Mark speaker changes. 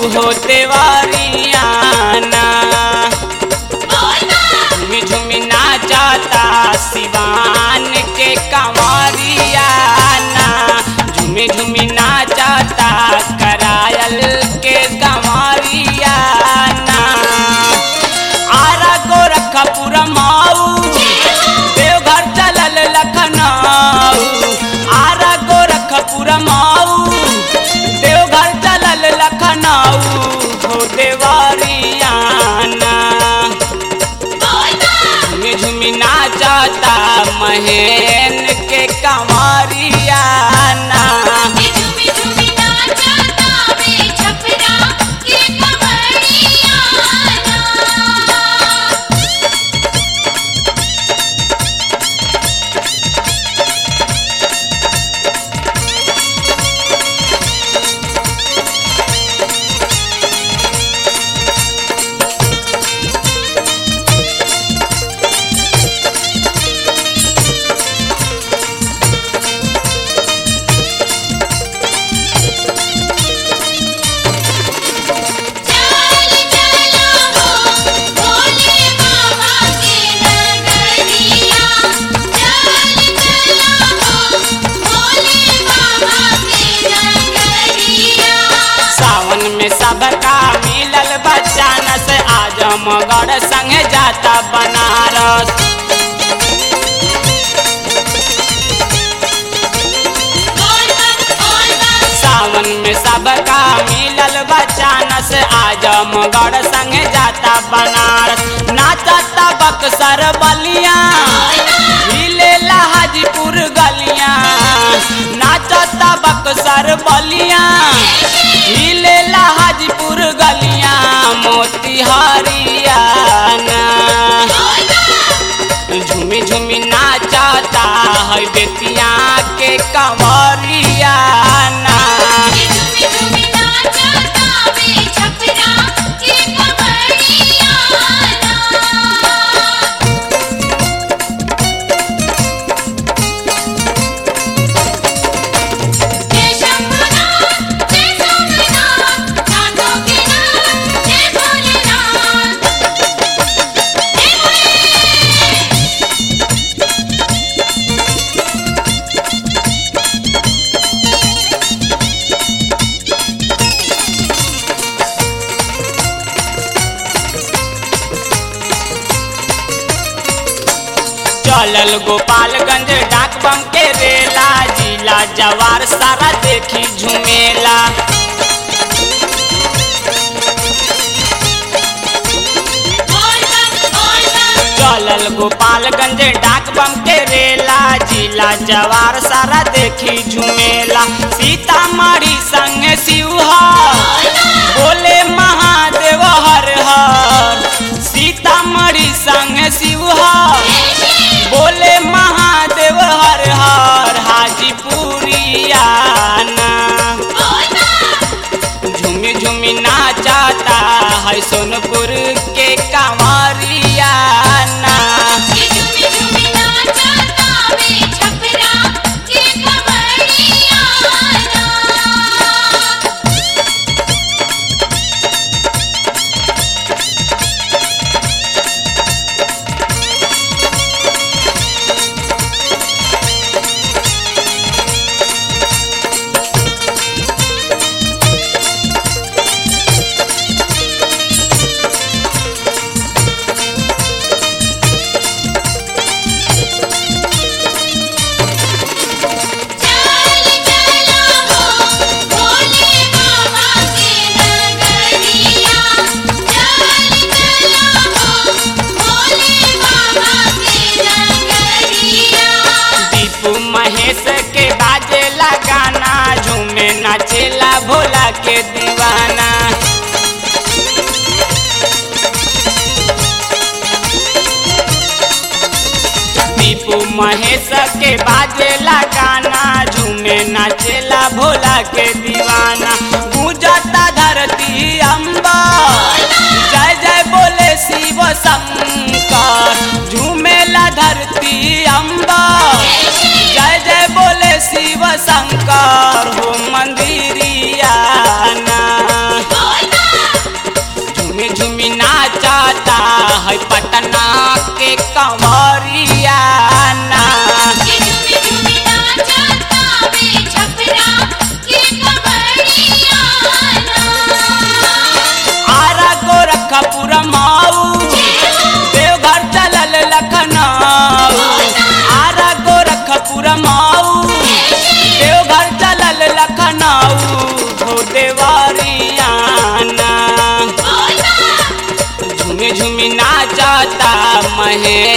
Speaker 1: हो देवरियाना झुमी झुमी नाचता सिवान के कंवरियाना झुमी झुमी नाचता करायल के कंवरियाना आरा गोरखपुर माऊ देवघर चलल लखनऊ आरा गोरखपुर माऊ देवघर चलल लखनऊ हो देवरियाना झुमी झुमी नाचता महेन के कंवरियाना सावन में सबका मिलल बच्चान से आज मगर संगे जाता बनारस सावन में सबका मिलल बच्चान से आज मगर संगे जाता बनारस नाचता बक्सर बलिया हिलेला हाजीपुर गलिया नाचता बक्सर बलिया हिलेला हाजीपुर गलिया मोती हरियाना झूमी झूमी नाचता है बेतिया के कंवरियाना चलल गोपालगंज डाक बम के रेला जिला जवार सारा देखी झुमेला चलल गोपालगंज डाक बम के रेला जिला जवार सारा देखी झुमेला सीतामढ़ी संग शिवहर बोले महादेव हर हर सीतामढ़ी संग शिवहर बोले महादेव हर हर हाजीपुरियाना झूमी झूमी नाचता है सोनपुर के कंवरियाना दीपू महेश के बाजेला गाना झूमे नाचेला भोला के दीवाना दीपू महेश के बाजेला गाना झूमे नाचेला भोला के दीवाना गूंजता धरती अम्बा जय जय बोले शिव शंकर झूमेला धरती अम्बा जय जय बोले शिव शंकर हो मंदिरिया ना
Speaker 2: बोल
Speaker 1: झूमी झूमी नाचता है पटना के कंवरिया ना
Speaker 2: ये झूमी झूमी नाचता वे छपरा के कवड़िया ना
Speaker 1: आरा गोरखपुर माऊ देवघर चलल लखनऊ आरा गोरखपुर माऊ देवघर चलल लखनऊ हो देवरियाना झूमी झूमी नाचता महे